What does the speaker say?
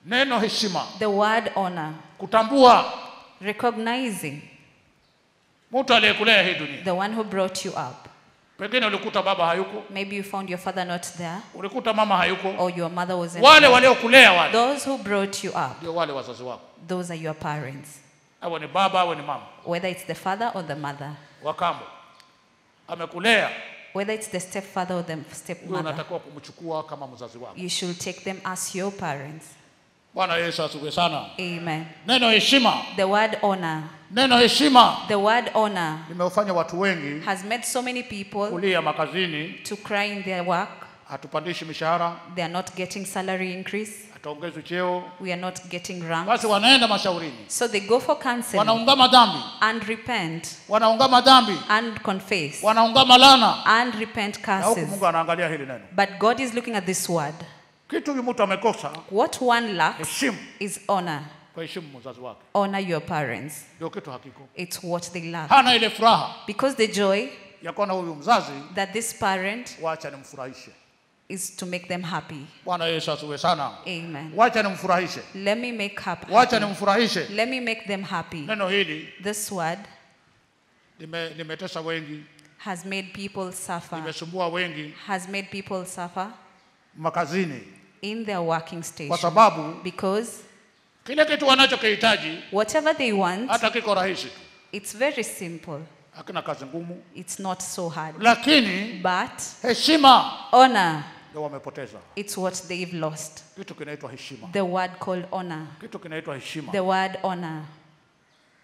neno heshima The word honor, kutambua recognizing mtu aliyekulea hii dunia the one who brought you up. pengine ulikuta baba hayuko Maybe you found your father not there ulikuta mama hayuko or your mother wasn't wale there. waliokulea wale Those who brought you up, ndio wale wazazi wako those are your parents, awe ni baba awe ni mama whether it's the father or the mother, wakambo amekulea whether it's the stepfather or the huyo stepmother. unatakiwa kumchukua kama mzazi wako You should take them as your parents. bwana yesu asifiwe sana Amen. neno heshima The word honor, neno heshima the word honor limefanya watu wengi has made so many people kulia makazini to cry in their work. hatupandishi mishahara They are not getting salary increase. hataongezwi cheo We are not getting ranks. basi wanaenda mashaurini So they go for counseling wanaungama dhambi and repent wanaungama dhambi and confess wanaungama lana and repent na huku curses. mungu anaangalia hili neno But God is looking at this word. kitu huyu mtu amekosa What one lacks heshimu is honor. kwa heshimu mzazi wake Honor your parents. ndio kitu hakiko It's what they lack. hana ile furaha Because the joy ya kuona huyu mzazi that this parent wacha nimfurahishe is to make them happy. bwana yesu asiwe sana Amen. wacha nimfurahishe Let me make happy. wacha nimfurahishe Let me make them happy. neno hili This word lime- limetesa wengi has made people suffer. limesumbua wengi Has made people suffer makazini in their working kwa station. sababu Because kile kitu wanachokihitaji whatever they want, hata kiko rahisi tu it's very simple. hakina kazi ngumu It's not so hard. lakini But heshima honor, ndio wamepoteza it's what they've lost. kitu kinaitwa heshima The word called honor. kitu kinaitwa heshima The word honor.